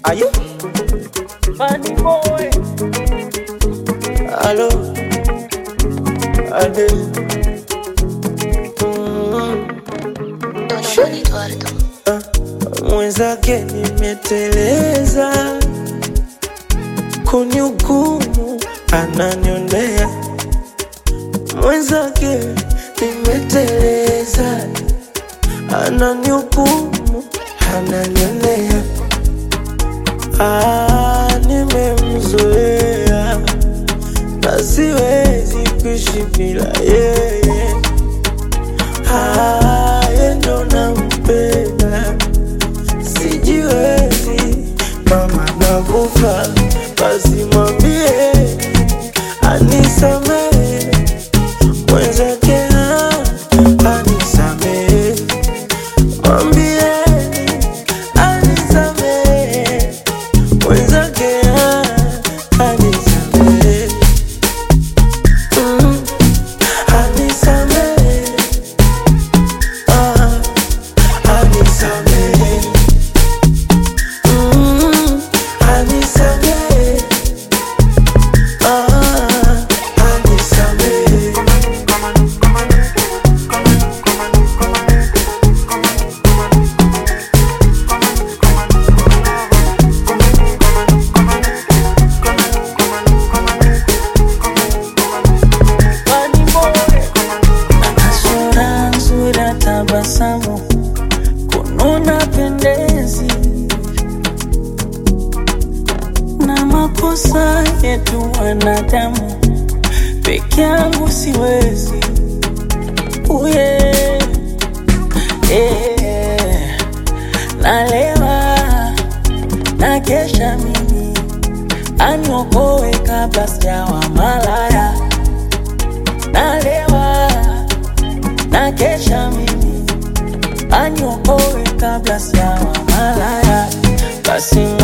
Aye. Funny boy. Allo. Ade. Mm. Don Eduardo. Mwenzake nimeteleza, kunihukumu ananionea. Mwenzake nimeteleza, ananihukumu ananionea. Ah, nimemzoea na siwezi kuishi bila yeye. Ah, yeye ndo nampenda sijiwezi, mama nakufa, basi mwambie anisamehe, mwenzake ah, anisamehe, mwambieni anisamehe, mwenzake ah, anisamehe, mm, anisamehe, ah, anisamehe. Mm, anisamehe. Ah, anisamehe. Funny boy. Ana sura nzuri ya tabasamu, kununa pendezi, na makosa yetu wanadamu, peke yangu siwezi. Uye, eh, nalewa na kesha mimi aniokoe kabla sijawa malaya nalewa na kesha mimi aniokoe kabla sijawa malaya basi